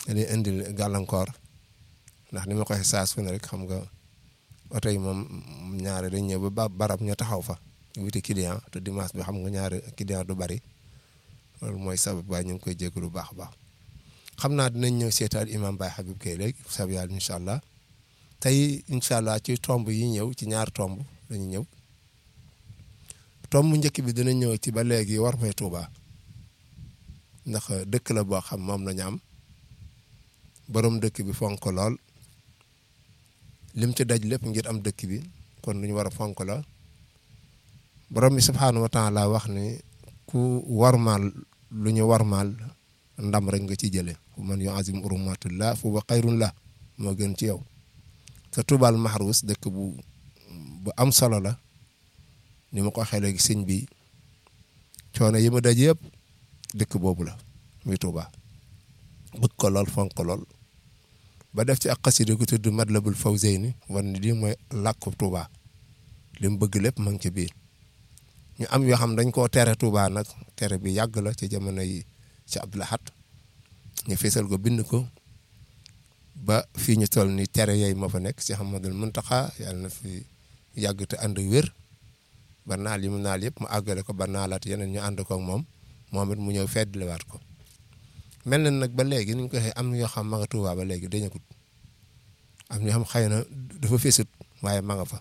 dañuy indil gàllankoor ndax ni ma koy saa su ne rek xam nga oto yi moom ñaare dañ ñëw ba barab ñu taxaw fa wuti client te dimanche bi xam nga ñaare client du bari loolu mooy sabab waaye ñu ngi koy jégalu bu baax a baax xam naa dinañ ñëw seetaan imam Baye Habib Gueye léegi sab yàlla incha allah tey incha allah ci tomb yi ñëw ci ñaar tomb dañu ñëw tomb njëkk bi dina ñëw ci ba léegi war may Tuuba ndax dëkk la boo xam moom lañu am borom dëkk bi fonk lool lim ci daj lépp ngir am dëkk bi kon lu ñu war a fonk la borom bi subhaanahu wa taala wax ni ku warmaal lu ñu warmaal ndam rek nga ci jële man yu azim urumatullah fu ba xayrun la moo gën ci yow te Tuubal Maxruus dëkk bu bu am solo la ni ma ko waxee léegi sëñ bi coono yi ma daj yëpp dëkk boobu la muy Tuuba bëgg ko lool fonk ko lool ba def ci ak xasida gu tudd Matlabul Fawzayni wan ni lii mooy làkku Tuuba li mu bëgg lépp ma ngi ci biir ñu am yoo xam dañ koo tere Tuuba nag tere bi yàgg la ci jamono yi ci Abdul Ahad ñu feesal ko bind ko ba fii ñu toll ni tere yooyu moo fa nekk ci Muhammadul Muntaxa yàlla na fi yàgg te ànd wér ba naal yi mu naal yëpp mu àggale ko ba naalaat yeneen ñu ànd ko ak moom moom it mu ñëw feddliwaat ko mel na nag ba léegi ni ñu ko waxee am na yoo xam ma nga Tuuba ba léegi dañagut am na yoo xam xëy na dafa feesut waaye ma nga fa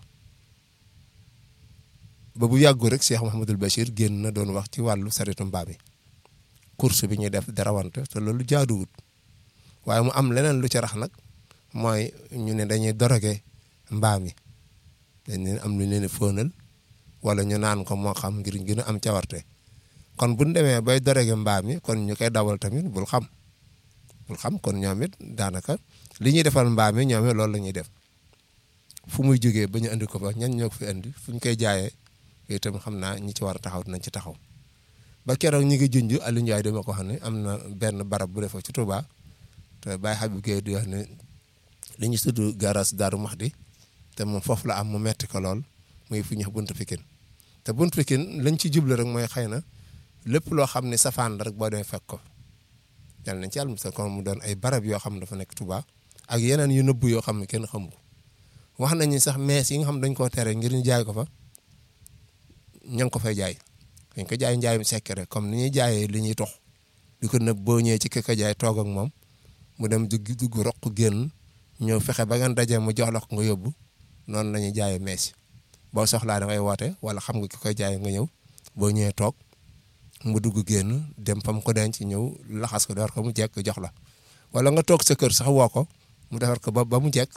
ba bu yàggu rek Cheikh Mouhamadul Bachir génn na doon wax ci wàllu saretu mbaam yi course bi ñuy def darawante te loolu jaaduwut waaye mu am leneen lu ci rax nag mooy ñu ne dañuy doroge mbaam yi dañ leen am lu leen fóonal wala ñu naan ko moo xam ngir gën a am cawarte kon bu ñu demee bay doroge mbaam yi kon ñu koy dawal tamit bul xam bul xam kon ñoom it daanaka li ñuy defal mbaam yi ñoom it loolu la ñuy def fu muy jógee ba ñu andi ko fa ñan ñoo ko fi andi fu ñu koy jaayee yooyu itam xam naa ñi ci war a taxaw dinañ ci taxaw ba keroog ñi ngi junj Aliou Ndiaye dama ko xam ne am na benn barab bu defee ci Touba te Baye Habib Gueye di wax ne li ñu tudd garas Daaru Muxti te moom foofu la am mu metti ko lool muy fu ñu buntu Pikine te buntu Pikine lañ ci jublu rek mooy xëy na lépp loo xam ne safaan la rek boo demee fekk ko yàlla nañ ci yàlla musal kon mu doon ay barab yoo xam ne dafa nekk Touba ak yeneen yu nëbbu yoo xam ne kenn xamu ko wax nañu sax mees yi nga xam dañ koo tere ngir ñu jaay ko fa ña ngi ko fay jaay dañ ko jaay njaayum secret comme ni ñuy jaayee li ñuy tox di ko nëb boo ñëwee ci ki ko jaay toog ak moom mu dem dugg dugg roq génn ñëw fexe ba ngeen dajee mu jox la ko nga yóbbu noonu la ñuy jaayee mees boo soxlaa da ngay woote wala xam nga ki koy jaay nga ñëw boo ñëwee toog mu dugg génn dem fa mu ko denc ñëw laxas ko defar ko mu jekk jox la wala nga toog sa kër sax woo ko mu defar ko ba ba mu jekk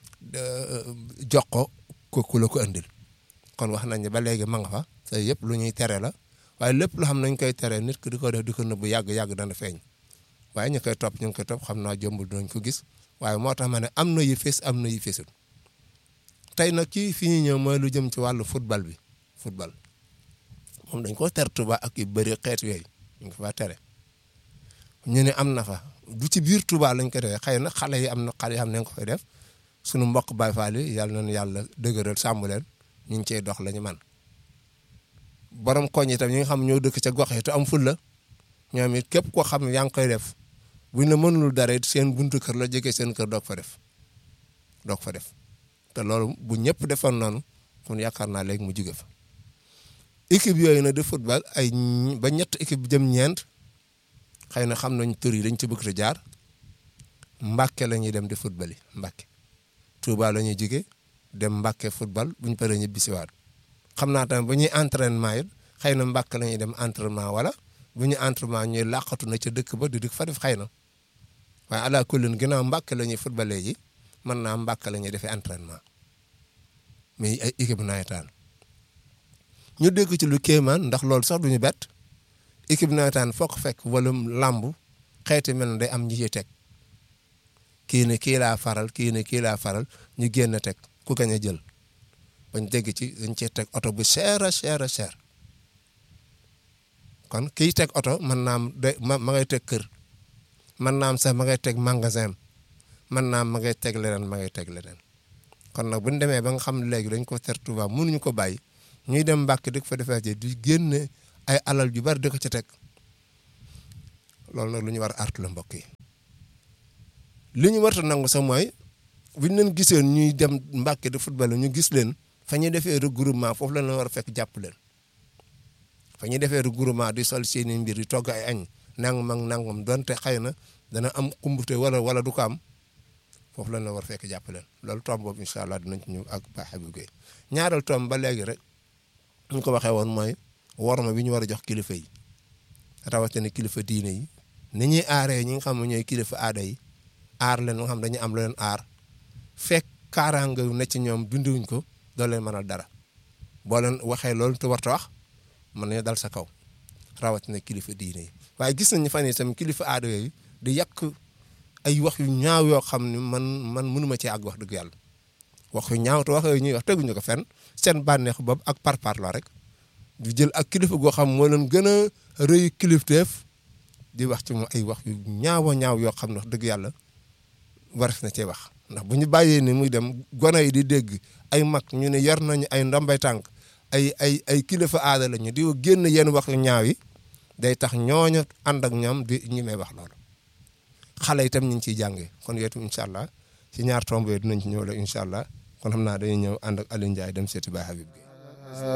jox ko ko ku la ko andil kon wax nañ ne ba léegi ma nga fa te yëpp lu ñuy tere la waaye lépp loo xam nañ koy tere nit ki di ko def di ko nëbbu yàgg-yàgg dana feeñ waaye ñu koy topp ñu ngi koy topp xam naa jombul dinañ ko gis waaye moo tax ma ne am na yu fees am na yu feesul tey nag kii fi ñu ñëw mooy lu jëm ci wàllu football bi football moom dañ ko ter Touba ak yu bëri xeet yooyu ñu ngi fa tere ñu ne am na fa du ci biir Touba lañ ko defee xëy na xale yi am na xale yi xam ne ko fay def sunu mbokk Baay Faal yi yàlla nañu yàlla dëgëral sàmm leen ñu ngi cey dox la ñu man borom koñ itam ñi nga xam ñoo dëkk ca gox yi te am ful la ñoom it képp koo xam ne yaa ngi koy def buñ la mënul dara it seen buntu kër la jege seen kër doog fa def doog fa def te loolu bu ñëpp defoon noonu kon yaakaar naa léegi mu jóge fa équipe yooyu nag de football ay ba ñett équipe jëm ñeent xëy na xam nañ tur yi dañ ci bëgg te jaar Mbàkke la ñuy dem di football yi Mbàkke Touba la ñuy jóge dem Mbàkke football bu ñu paree ñu bisiwaat xam naa tamit bu ñuy entraînement it xëy na Mbàkke la ñuy dem entraînement wala bu ñu entraînement ñuy làqatu na ca dëkk ba di dëkk fa def xëy na waaye ala kullin ginnaaw Mbàkke la ñuy footballee ji mën naa Mbàkke la ñuy defee entraînement mais ay équipe nawetaan ñu dégg ci lu kéemaan ndax loolu sax duñu bett équipe nawetaan foo ko fekk wala làmb xeeti mel na day am ñi ciy teg kii ne kii laa faral kii ne kii laa faral ñu génn teg ku gañ a jël bañ dégg ci dañ cee teg oto bu cher a cher a cher kon kiy teg oto mën naa am de ma ma ngay teg kër mën naa am sax ma ngay teg magasin mën naa am ma ngay teg leneen ma ngay teg leneen kon nag bu ñu demee ba nga xam ne léegi dañ ko ter Touba mënuñu ko bàyyi ñuy dem Mbàkke di ko fa defee ci di génne ay alal yu bari di ko ci teg loolu nag lu ñu war a artu la mbokk yi li ñu warta nangu sax mooy buñ leen giseen ñuy dem Mbàkke de football ñu gis leen fa ñuy defee regroupement foofu la ñu war a fekk jàpp leen fa ñuy defee regroupement di sol seeni mbir di togg ay añ nangam ak nangam donte xëy na dana am kumbute wala wala du ko am foofu la ñu war a fekk jàpp leen loolu tomb boobu incha allah dinañ ci ñëw ak Ba Habib Gueye ñaareel tomb ba léegi rek ñu ko waxee woon mooy worma bi ñu war a jox kilifa yi rawatina kilifa diine yi ni ñuy aaree ñi nga xam ne ñooy kilifa aada yi aar leen nga xam dañuy am lu leen aar fekk kaaraanga ne ci ñoom binduwuñ ko doo leen mënal dara boo leen waxee loolu te warta wax mën nañu dal sa kaw rawatina kilifa diine yi waaye gis nañu fan yii tamit kilifa aada yooyu di yàq ay wax yu ñaaw yoo xam ne man man mënuma ci àgg wax dëgg yàlla wax yu ñaaw te wax yooyu ñuy wax teguñu ko fenn seen bànneexu bopp ak parparloo rek di jël ak kilifa goo xam moo leen gën a rëy kilifteef di wax ci moom ay wax yu ñaawa ñaaw yoo xam ne wax dëgg yàlla waras na cee wax ndax bu ñu bàyyee ni muy dem gone yi di dégg ay mag ñu ne yor nañu ay ndombay tànk ay ay ay kilifa aada lañu di génn yenn wax yu ñaaw yi day tax ñooñu ànd ak ñoom di ñi may wax loolu xale itam ñu ngi ciy jàngee kon yooyu itam incha allah ci ñaar tomb yooyu dinañ ci ñëw la incha allah kon xam naa dañuy ñëw ànd ak Aliou Ndiaye dem seeti Baye Habib Gueye